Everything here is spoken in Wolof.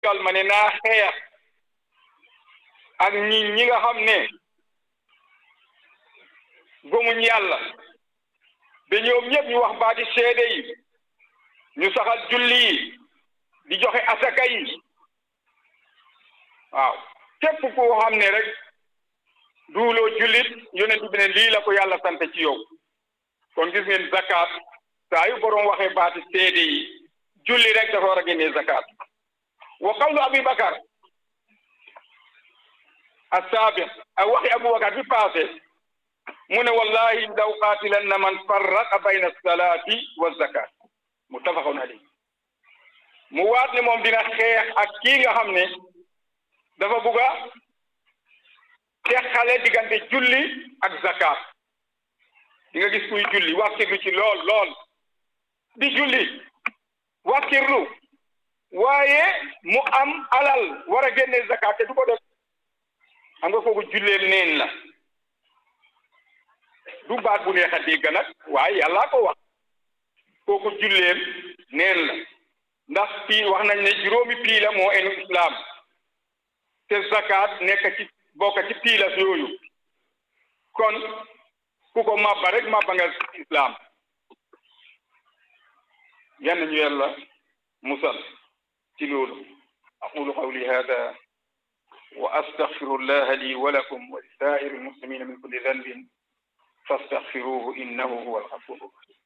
digal ma ne naa xeex ak ñi ñi nga xam ne gëmuñ yàlla ba ñoom ñëpp ñu wax baati seede yi ñu saxal julli yi di joxe asaka yi waaw képp koo xam ne rek duuloo jullit yonent bi ne lii la ko yàlla sant ci yow kon gis ngeen zakat saa yu borom waxee baati seede yi julli rek dafa war a génnee zakat wa qawlu abi bakar assaabiq ak waxi abubakar bi passé mu ne wallahi law qaatilanna man farraqa bayna salaati wa zakat muttafaqun alayhi mu waat ne moom dina xeex ak kii nga xam ne dafa bugga teqale diggante julli ak zakat di nga gis kuy julli wàkkirlu ci lool lool di julli wàkkirlu waaye mu am alal war a génne zakat te du ko def xam nga kooku julleem neen la du baat bu neex a dégg nag waaye yàllaa ko wax kooku julleem neen la ndax pii wax nañ ne juróomi pii la moo enu islam te zakat nekk ci bokk ci pii la yooyu kon ku ko mabba rek mabba nga islam yan ñu yàlla musal ci loolu aqulu qawli hada wa astaghfiru allaha li wa lakum wa li saa'iri almuslimina min kulli dhanbin fastaghfiruhu innahu huwa alghafuru rahim